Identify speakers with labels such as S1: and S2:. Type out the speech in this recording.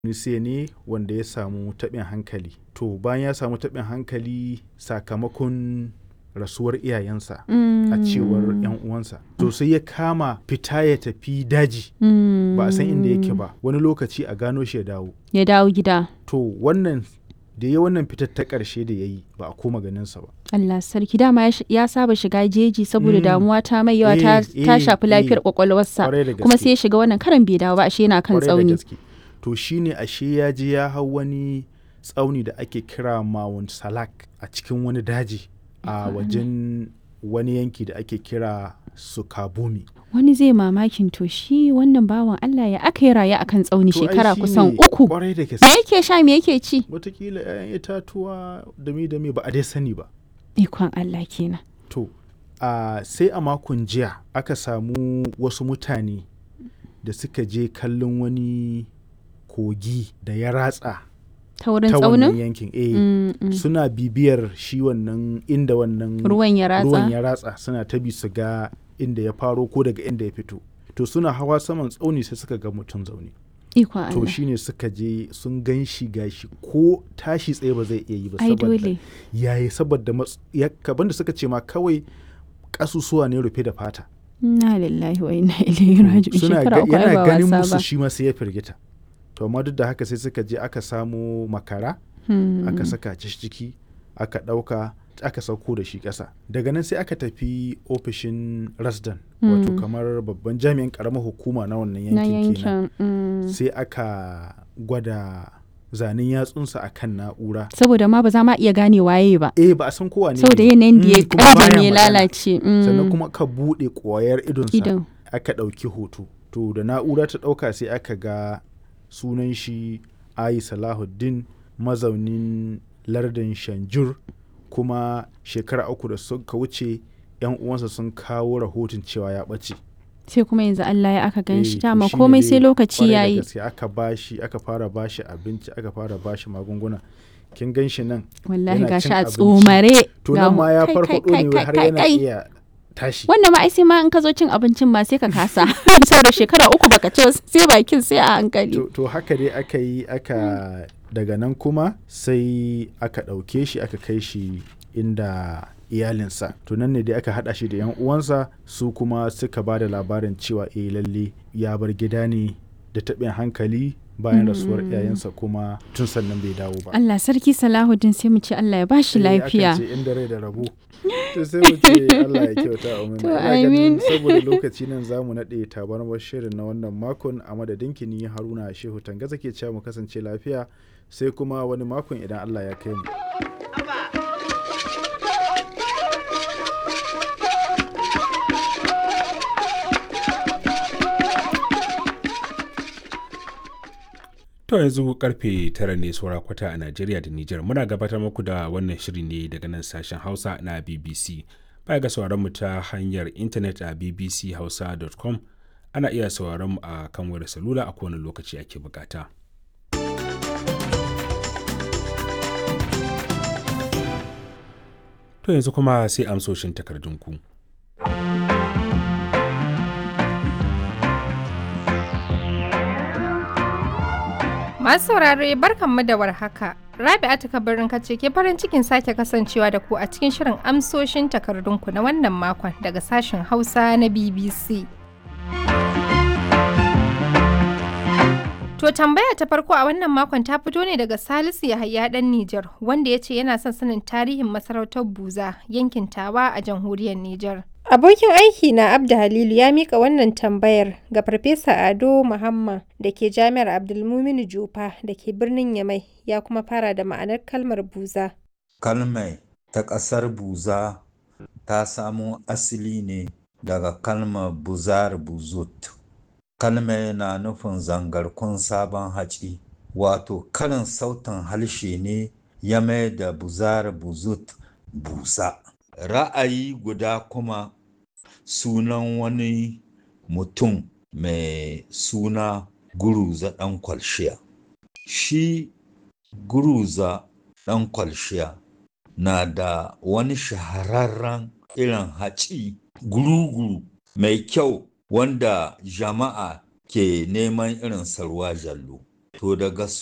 S1: Tunisia ne wanda ya samu taɓin hankali. To bayan ya samu taɓin hankali sakamakon rasuwar iyayensa a cewar 'yan uwansa. To sai ya kama fita ya tafi daji ba a san inda yake ba wani lokaci a gano shi ya dawo.
S2: Ya dawo gida.
S1: To wannan da ya wannan fitar ta ƙarshe da ya yi ba a koma ganinsa ba.
S2: Allah sarki dama ya sh- ya saba shiga jeji saboda
S1: Mm.
S2: damuwa ta mai yawa ta,
S1: Eh,
S2: ta
S1: eh,
S2: shafi lafiyar
S1: eh.
S2: kwakwalwarsa
S1: Kwarai da
S2: kuma
S1: gaske.
S2: sai ya shiga wannan karan bai dawo ba ashe yana kan
S1: Kwarai da
S2: tsauni.
S1: gaske. To shine ashe ya je ya hau wani tsauni da ake kira Mount Salak a cikin wani daji a wajen wani yanki da ake kira Sukabumi.
S2: Wani zai mamakin to shi wannan bawan Allah ya aka yi raye akan tsauni
S1: To ai
S2: shekara
S1: shine
S2: kusan uku.
S1: Kwarai da
S2: Me
S1: gaske.
S2: yake sha me yake ci?
S1: Wataƙila 'ya'yan itatuwa dami dami ba a dai sani ba.
S2: Ikon Allah kenan.
S1: To, a sai a makon jiya aka samu wasu mutane da suka je kallon wani kogi da ya ratsa
S2: Ta wurin
S1: ta wannan
S2: tsaunin?
S1: yankin. Eh,
S2: Mm, mm.
S1: suna bibiyar shi wannan inda wannan
S2: Ruwan ya ratsa.
S1: ruwan ya ratsa suna ta bi su ga inda ya faro ko daga inda ya fito. To suna hawa saman tsauni sai suka ga mutum zaune.
S2: Ikon
S1: To
S2: Allah.
S1: shine suka je sun gan shi gashi ko tashi tsaye ba zai iya yi ba
S2: Ai
S1: saboda
S2: dole.
S1: yayi saboda mats- ya kaban da suka ce ma kawai kasusuwa ne rufe da fata.
S2: Inna lillahi wa inna ilaihi raji'un.
S1: suna
S2: Shekara
S1: ga,
S2: uku ai
S1: yana
S2: ba
S1: ganin
S2: wasa
S1: musu
S2: ba.
S1: shi ma sai ya firgita to amma duk da haka sai suka je aka samo makara
S2: Hmm.
S1: aka saka shi ciki aka ɗauka aka sauko da shi ƙasa daga nan sai aka tafi ofishin rasdan wato
S2: Mm.
S1: kamar babban jami'in ƙaramar hukuma na wannan
S2: Na
S1: yankin kenan
S2: yankin. mm.
S1: sai aka gwada zanen yatsunsa a kan na'ura
S2: Saboda ma ba za ma iya gane waye ba.
S1: eh ba a san kowa ne
S2: Saboda
S1: ne.
S2: yanayin da ya
S1: Mm, kuma
S2: ƙaji
S1: baya
S2: ne ya
S1: magana.
S2: lalace. mm.
S1: sannan kuma aka buɗe ƙwayar idonsa
S2: Idon.
S1: aka ɗauki hoto to da na'ura ta ɗauka sai aka ga sunan shi ayi salahuddin mazaunin lardin shanjur kuma shekara uku da suka wuce yan uwansa sun kawo rahoton cewa ya ɓace
S2: Sai kuma yanzu Allah ya aka gan
S1: Eh,
S2: shi
S1: to
S2: dama
S1: shine
S2: komai
S1: dai
S2: sai lokaci
S1: kwarai da
S2: ya yi.
S1: gaske aka bashi aka fara bashi abinci aka fara bashi magunguna kin gan shi nan
S2: Wallahi
S1: yana
S2: gashi
S1: cin
S2: a
S1: abinci.
S2: tsomare.
S1: to
S2: ga
S1: nan
S2: mu-
S1: ma ya
S2: kai,
S1: farfaɗo
S2: kai,
S1: ne
S2: kai,
S1: har
S2: kai,
S1: yana
S2: kai.
S1: iya tashi
S2: Wannan ma ai sai ma in ka zo cin abincin ma sai ka kasa. Saboda shekara uku baka ci ba, sai bakin sai a hankali.
S1: to, to haka dai aka yi aka daga nan kuma sai aka ɗauke shi aka kai shi inda iyalinsa to nan ne dai aka haɗa shi da yan uwansa su kuma suka ba da labarin cewa eh lalle ya bar gida ne da taɓin hankali bayan rasuwar iyayensa kuma tun sannan bai dawo ba
S2: Allah sarki Salahuddin sai mu ce Allah ya bashi
S1: Eh, akan
S2: lafiya.
S1: ce inda rai da rabo to sai mu ce Allah ya kyauta a
S2: To,
S1: Ina ganin
S2: amin.
S1: saboda lokaci nan za mu naɗe tabarmar shirin na wannan makon a madadin kini haruna shehu tangaza ke cewa mu kasance lafiya sai kuma wani makon idan Allah ya kai mu
S3: To yanzu karfe tara ne saura kwata a Najeriya da Nijar. Muna gabatar muku da wannan shiri ne daga nan sashen Hausa na BBC. Baya ga sauraron mu ta hanyar intanet a bbchausa.com ana iya sauraron mu a kan wayar salula a kowane lokaci ake bukata. To yanzu kuma sai amsoshin takardunku.
S4: Masu saurare barkanmu da warhaka. Rabi'atu kabarin kace ke farin cikin sake kasancewa da ku a cikin shirin amsoshin takardunku na wannan makon daga sashen Hausa na BBC. To tambaya ta farko a wannan makon ta fito ne daga Salisu Yahaya dan Nijar wanda ya ce yana son sanin tarihin masarautar Buza yankin Tawa a jamhuriyar Nijar. Abokin aiki na Abda Halilu ya mika wannan tambayar ga Farfesa Ado Muhammad da ke Jami'ar Abdulmuminu Jufa da ke birnin Yamai ya kuma fara da ma'anar kalmar Buza.
S5: Kalmai ta ƙasar Buza ta samo asali ne daga kalmar buzar buzut. Kalmai na nufin zangarkun sabon haci, wato karin sautin harshe ne ya mai da buzar buzut busa. Ra'ayi guda kuma sunan wani mutum mai suna Guruza ɗan kwalshiya. Shi Guruza ɗan kwalshiya na da wani shahararren irin haci guru-guru mai kyau wanda jama'a ke neman irin sarwa jallo. to daga